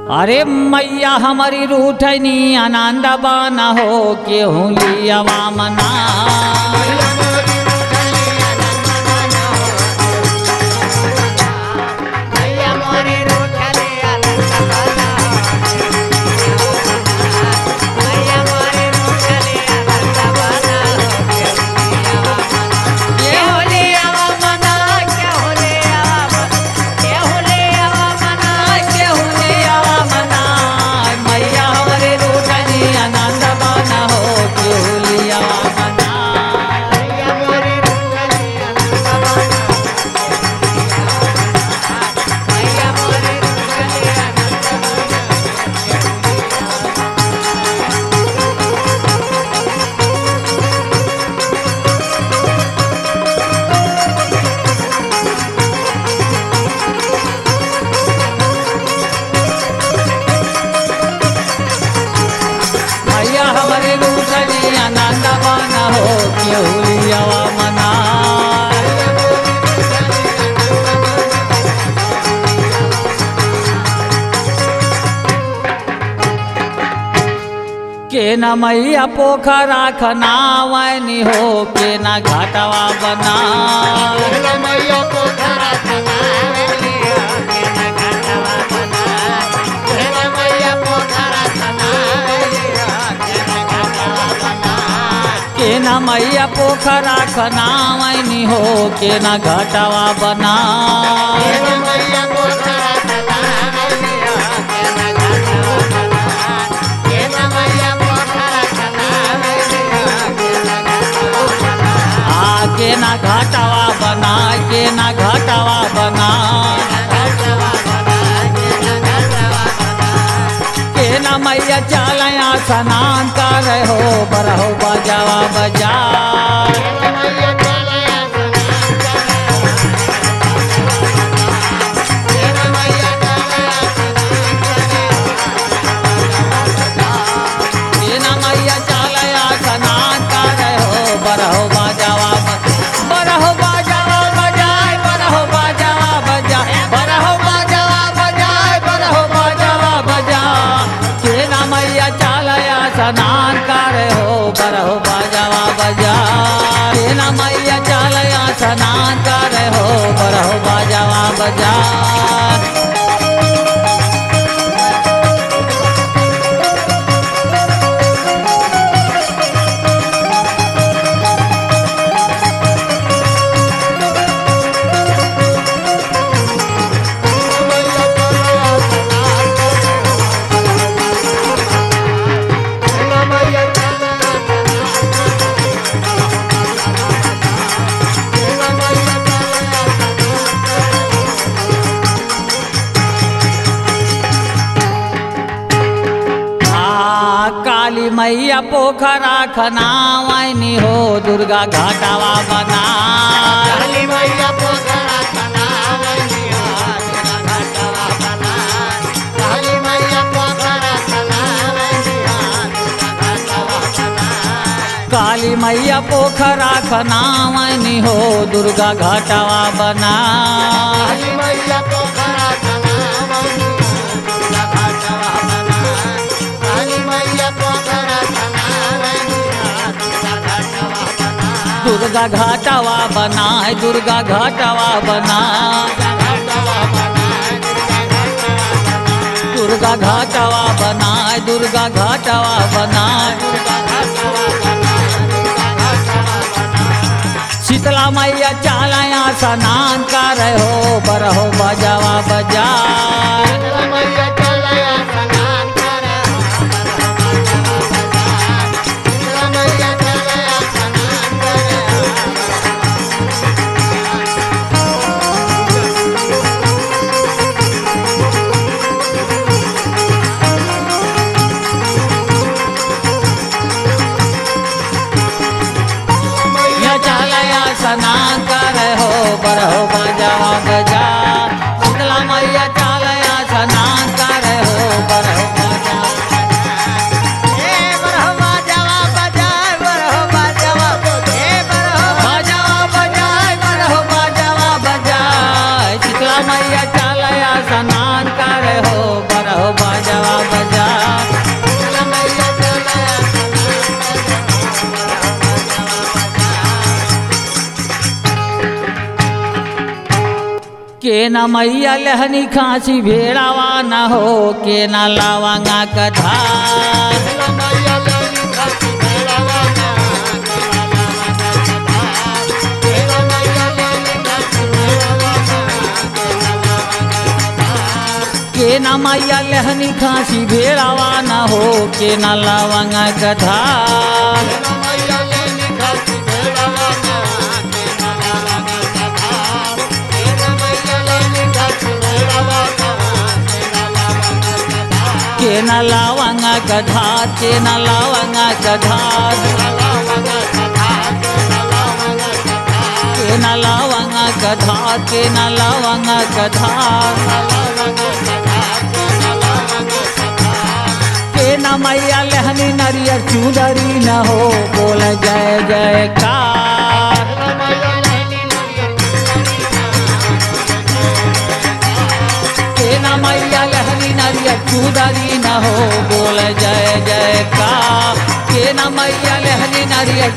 अरे मैया हमारी रूठनी आनंद बन हो केहू लियावा मना केहू लियावा मना केहू लियावा केहू लियावा मना केहू लियावा मना मैया हमारी रूठनी आनंद बन हो केहू लियावा मना मैया हमारे रूठनी आनंद बन हो केहू लियावा मना के न मैया पोखरा खनावनी हो के न घाटवा बना के न मैया पोखरा खनावनी हो के न घाटवा बना आ के न घाटवा बना के न घाटवा बना के न मैया चालया स्नान कर हो बरहो बजावा बजा के न मैया चालया स्नान कर हो बरहो बजावा बरहो बजावा बजाय बरहो बजावा बजा बरहो बजावा बजाय बरहो बजावा बजा के न मैया चालया स्नान कर हो बरहो बजावा बजा के न मैया चालया स्नान कर हो बरहो बजावा बजा आ काली मैया पोखरा खनावनी हो दुर्गा घाटावा बना काली मैया पोखरा खनावनी हो दुर्गा घाटावा बना दुर्गा घाटावा बना दुर्गा घाटावा बना दुर्गा घाटावा बना दुर्गा घाटावा बना शीतला मैया चालया स्नान कर हो बरहो बजावा बजा या चालया स्नान कर हो बरहो बजावा बजा शीतला मैया चालया स्नान कर हो बरहो बजा बजावा बजाय बरहो बजावा बजाय शीतला मैया चालया स्नान कर हो बरहो बजा के न मैया लहनी खांसी भेड़ावा न हो के न लावांगा कथा के न मैया लहनी खांसी भेड़ावा न हो के न लावांगा कथा के न लावांगा कथा के न लावांगा कथा के न लावांगा कथा के न लावांगा कथा के न मैया लहनी नरियर चूदरी न हो बोल जय जयकार के न मैया लहनी नरियर चूदरी न हो बोल जय जयकार के न मैया लहनी नरियर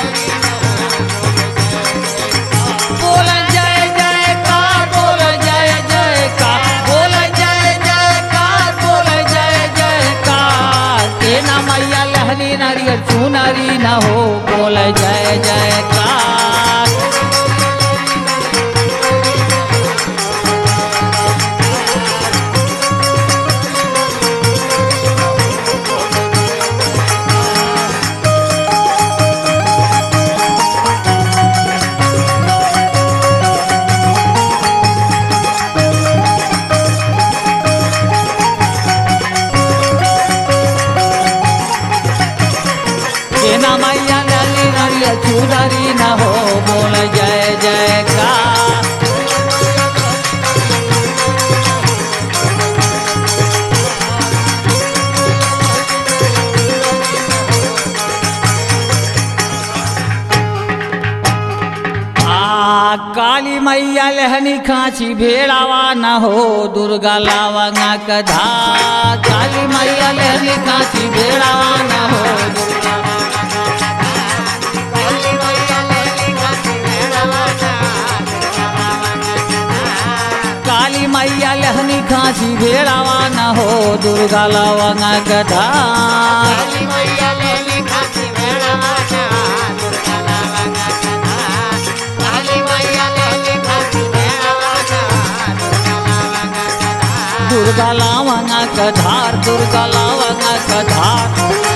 बोल जय जयकार बोल जय जयकार बोल जय जयकार बोल जय जयकार के न मैया लहनी नारियल चुनरी न हो बोल जय जयकार के न मैया लहनी नारियल चुनरी न हो बोल जय जयकार आ काली मैया लहनी खांची भेड़ावा न हो दुर्गा लावांगा कधा काली मैया लहनी खांची भेड़ावा न हो दुर्गा काली मैया लहनी खांसी भेड़ावा न हो दुर्गा लावांगा कधा दुर्गा लावांगा कधार दुर्गा लावांगा कधार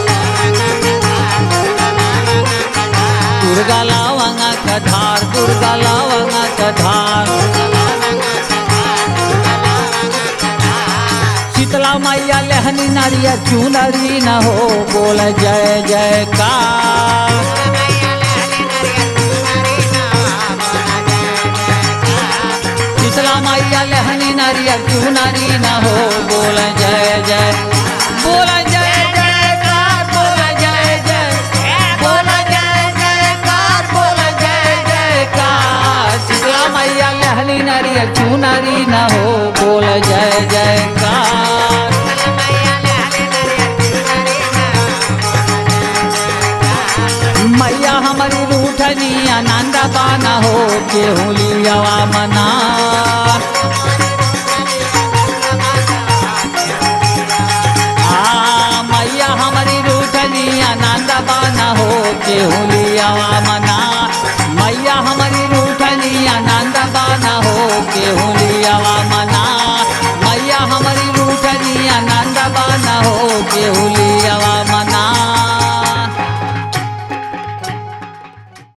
दुर्गा लावांगा कधार दुर्गा लावांगा कधार शीतला मैया लहनी नारिया चुनरी न हो बोल जय जयकार शीतला मैया लहनी नारिया चुनरी न हो बोल जय जय बोल जय जयकार बोल जय जय बोल जय जयकार बोल जय जयकार शीतला मैया लहनी नारिया चुनरी न हो बोल जय जयकार मैया हमारी रूठनी आनंद बाना हो के होलियावा मना आ मैया हमारी रूठनी आनंद बाना हो के होलियावा मना मैया हमारी